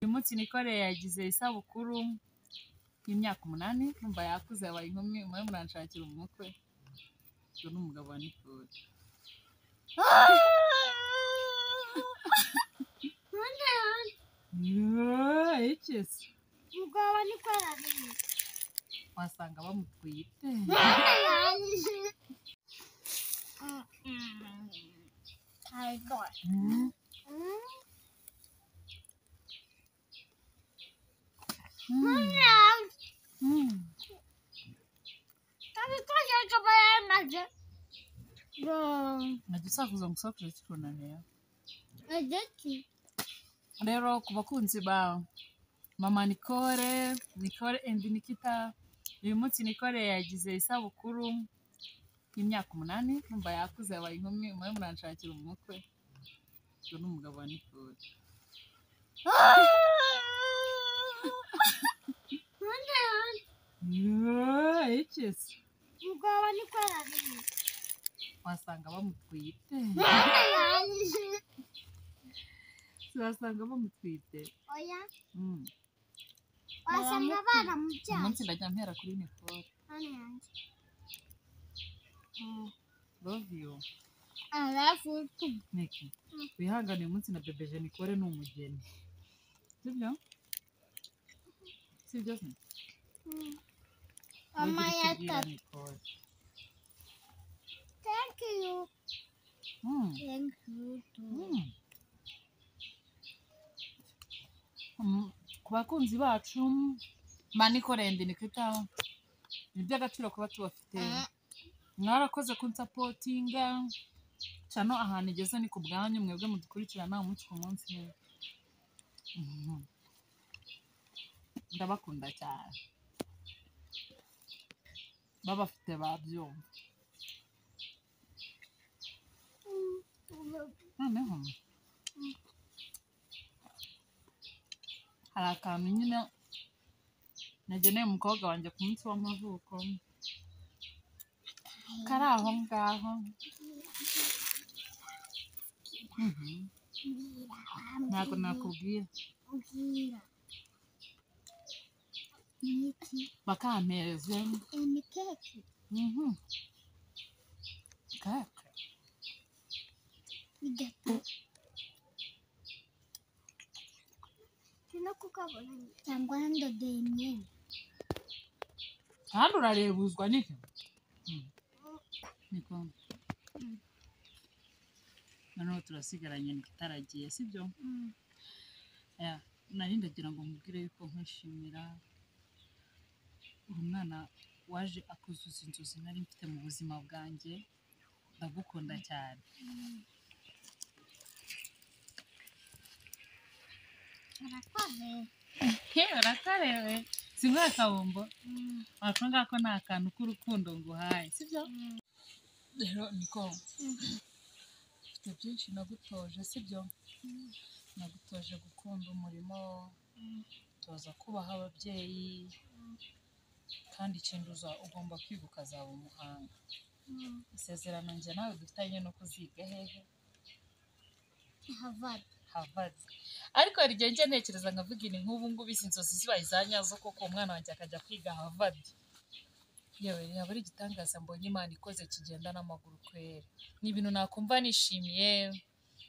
Uyu munsi Nikole yagize isabukuru y'imyaka umunani numva yakuze yabaye inkumi mwe muranshakira umukwe uyu ni umugabo wa Nicole Yeee, ikisi Umugabo wa Nikole ariye. wasanga bamutwite I got. Mm. Abikoze kaba yamaze. najya usakuza ngo usakuze kikunaniye Igiti. rero ku bakunzi ba mama Nicole Nicole and Nikita uyu munsi Nicole yagize isabukuru y'imyaka umunani numva yakuze yabaye inkumi mwe muranshakira umukwe uyu ni umugabo wa Nicole Yeee, ikisi Umugabo wa Nikole ariye. wasanga bamutwite wasanga bamutwite Oya. Mm. Wasanga uyu baramubyaye. munsi ndajya mpera kuri Nicole Hano yanjye. love you Alafu tu. Niki, wihangane uyu munsi na bebe Jenikore ni umugeni. Sibyo? Sibyo se? Mama Ntugire icyo ubwira yatatu. Nicole. Thank you. Mm, Thank you. too. mm. Mm, Ku bakunzi bacu manikore ndi nikita ni iby'agaciro kuba tubafite mwarakoze kunsapotinga cano ahantu igeze ni ku bwanyu mwebwe mudukurikirana umunsi ku munsi Mhm. ndabakunda cyane babafite babyumva noneho hari akantu nyine nageneye umukobwa wanjye ku munsi w'amavuko kari aho ngaho Mhm. ntabwo nakubwira Ubwira. Imiti. bakampereze Imikeke. Mhm. kaka Igata. Sino kukabona. Cyangwa ndodeye imyenda. kandi urarebuzwa niki Mm. niko Mm. noneho turasigaranye nitaragiye sibyo Yeah, nari ndagira ngo mubwire yuko nkwishimira umwana waje akuzuza inzozi nari mfite mu buzima bwanjye ndagukunda cyane Arakoze. urakarewe si ngoye kabombo wakumva ko nta kantu k'urukundo nguhaye sibyo rero niko mfite byinshi nagutoje sibyo nagutoje gukunda umurimo toza kubaha ababyeyi kandi ikintu uza- ugomba kwiga ukazaba umuhanga isezerano njye nawe dufitanye no kuziga hehe Havadi. havadi ariko hari igihe njye ntekereza nkavuga ni nk'ubu ngubu izi nzozi zibaye izanyazo koko umwana wanjye akajya kwiga havadi yewe yaba ari igitangaza mbonye imana ikoze kigenda n'amaguru kwera ni ibintu nakumva nishimiye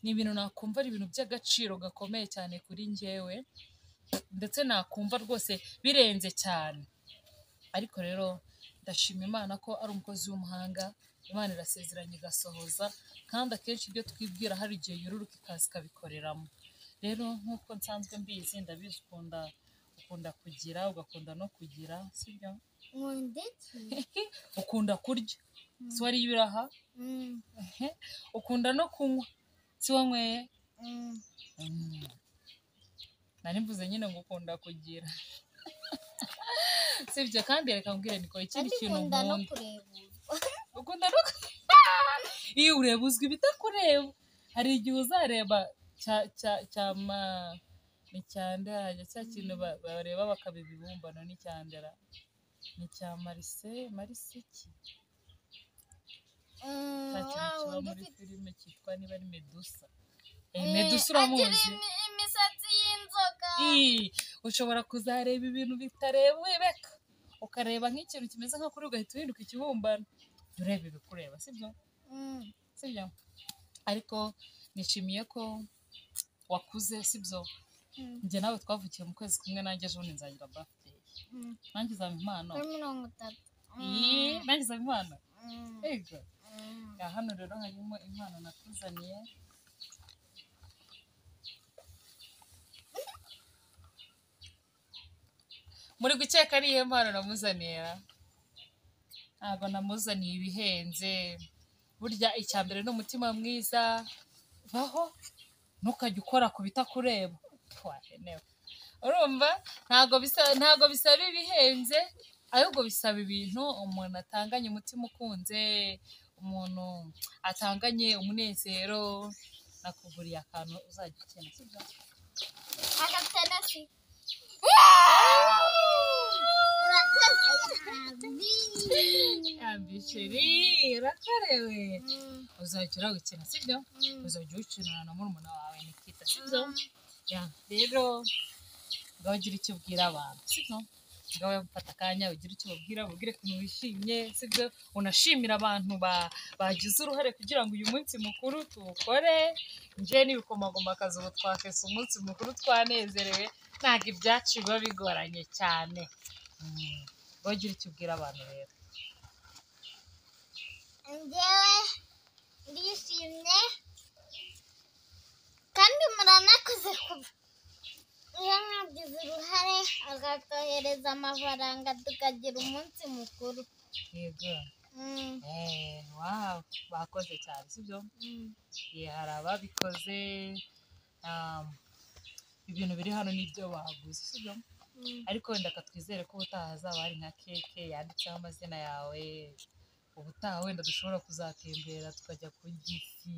ni ibintu nakumva ari ibintu by'agaciro gakomeye cyane kuri njyewe ndetse nakumva rwose birenze cyane ariko rero ndashima imana ko ari umukozi w'umuhanga imana irasezeranye igasohoza kandi akenshi ibyo twibwira hari igihe yururuk ikaza ikabikoreramo rero nk'uko nsanzwe mbizi ndabizi ukunda ukunda kugira ugakunda no kugira sibyo Nkunda iki? ukunda kurya si wariye ibiraha Mm. Ehe. ukunda no kunywa si wanyweye Mm. Mm. nari mvuze nyine ngo ukunda kugira sibyo kandi reka mbwire niko ikindi Kandi kintu nkunda no nkunda kurebuzwa. ukunda no iyo ureba uzwi ibitakureba hari igihe uzareba cya cya cyama ni cyandera cya kintu ba- bareba bakaba ibibumbano ni cyandera ni cya marise marise ki Mm, cya kintu kiba wa wundi muri ufite- filime cyitwa niba ari medusa Eh, Eh, medusa agira uramuzi imi- imisatsi y'inzoka. Ii, ushobora kuzareba ibintu bitarebeka ukareba nk'ikintu kimeze nka kuri ugahita uhinduka ikibumbano jya ureba ibikureba sibyo Mm. sibyo ariko nishimiye ko wakuze sibyo Mm. njye nawe twavukiye mu kwezi kumwe nanjye ejo bundi nzagira birthday Mm. nanjye uzampa impano Kuri mirongo itatu. Ii, nanjye uzampa impano Mm. ego Mm. aha hano rero harimo impano nakuzaniye muri gukeka ari iyo mpano namuzaniye ra? ntabwo namuzaniye ibihenze burya icya mbere ni umutima mwiza baho ntukajya ukora ku bitakureba wahenewe urumva ntabwo bisa ntabwo bisaba ibihenze ahubwo bisaba ibintu umuntu atanganye umutima ukunze umuntu atanganye umunezero nakuguriye akantu uzajya ukina sibyo Akatenesi. Urakoze cyane. yambishiri irakorewe Mm. uzajya uragukina sibyo Mm. uzajya uwukinana na murumuna wawe nikita sibyo Ya, rero ngaho ugira icyo ubwira abantu sibyo ngaho mfata akanya ugira icyo ubabwira ubabwire ukuntu wishimye sibyo unashimira abantu ba- bagize uruhare kugira ngo uyu munsi mukuru tuwukore njye n'ibikomagoma kazi ubu twakese umunsi mukuru twanezerewe ntabwo ibyacu biba bigoranye cyane Mm, ngaho ugira icyo ubwira abantu rero njyewe ndishimye kandi muranakoze kuba iyo mwagize uruhare akatwohereza amafaranga tukagira umunsi mukuru yego Mm, Eh, wow bakoze cyane sibyo mm, Ye, hari ababikoze um, ibintu biri hano nibyo baguze sibyo mm. ariko wenda katwizere ko ubutaha hazaba hari nka keke yanditseho amazina yawe ubutaha wenda dushobora kuzatembera tukajya ku gifi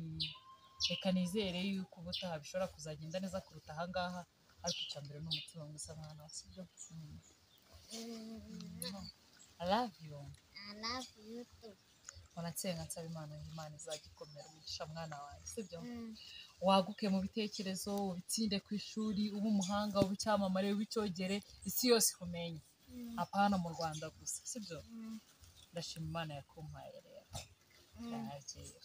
reka nizere yuko ubutaha bishobora kuzagenda neza kuruta aha ngaha ariko icya mbere ni umutima mwiza mwana wa sibyo Mm. I love you I love you too. unatsenga nsaba imana ngo imana izagikomera umugisha mwana wawe sibyo Mm, waguke mu bitekerezo ubitsinde ku ishuri ube umuhanga ube icyamamare ube icyogere isi yose ikumenye mm, apana mu rwanda gusa sibyo mm, ndashima imana yakumpaye rero mm. ndahagera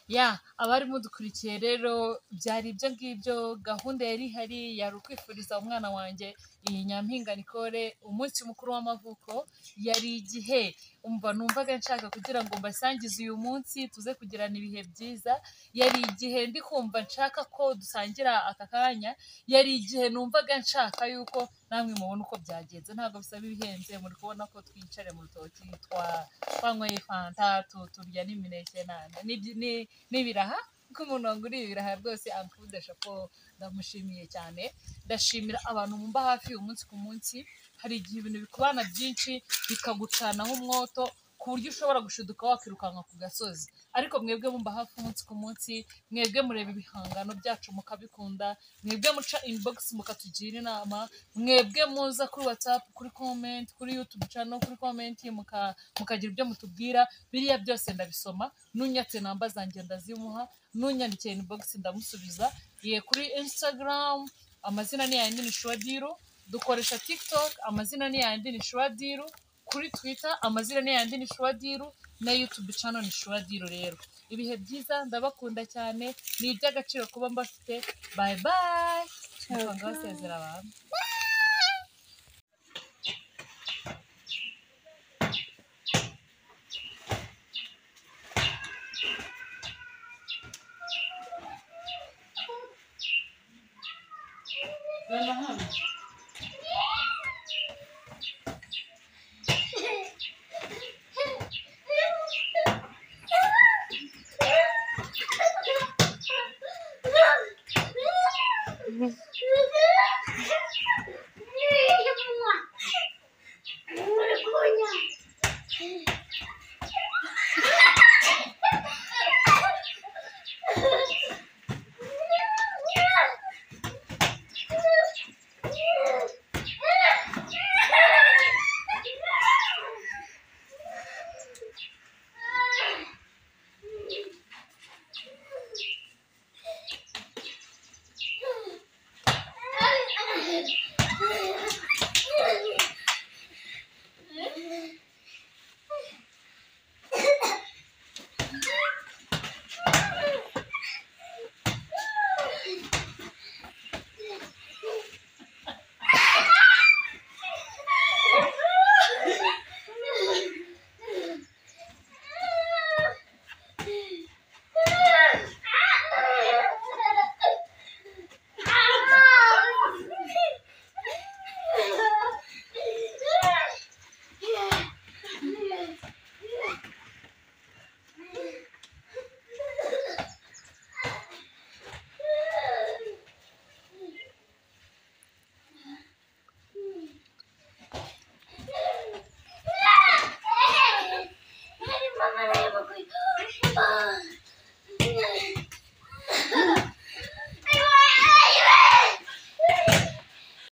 ya abari mudukurikiye rero byari ibyo ngibyo gahunda yari ihari yari ukwifuriza umwana wanjye iyi nyampinga nikore umunsi mukuru w'amavuko yari igihe umva numvaga nshaka kugira ngo mbasangize uyu munsi tuze kugirana ibihe byiza yari igihe ndi kumva nshaka ko dusangira aka kanya yari igihe numvaga nshaka yuko namwe mubona uko byagenze ntabwo bisaba ibihenze muri kubona ko twicare mu rutoki twa- twanyweye fanta tu- turya n'imineke nana n'ibyi- ni- n'ibiraha ko umuntu wanguriye ibiraha rwose ankudesha ko ndamushimiye cyane ndashimira abantu mumba hafi umunsi ku munsi hari igihe ibintu bikubana byinshi bikagucanaho umwoto ku buryo ushobora gushiduka wakirukanka ku gasozi ariko mwebwe mumba hafi umunsi ku munsi mwebwe mureba ibihangano byacu mukabikunda mwebwe muca inbox mukatugira inama mwebwe muza kuri whatsapp kuri comment kuri youtube channel kuri comment muka mukagira ibyo mutubwira biriya byose ndabisoma nunyatse namba zanjye ndazimuha nunyandikiye inbox ndamusubiza ye kuri instagram amazina ni yandi ni shwadiru dukoresha tiktok amazina ni yandi ni shwadiru kuri twitter amazina ni yandi ni shwadiru na youtube channel ni shwadiru rero ibihe byiza ndabakunda cyane ni iby'agaciro kuba mbafite bye bye twanga basezera abantu Vem han? Ой, Thank you.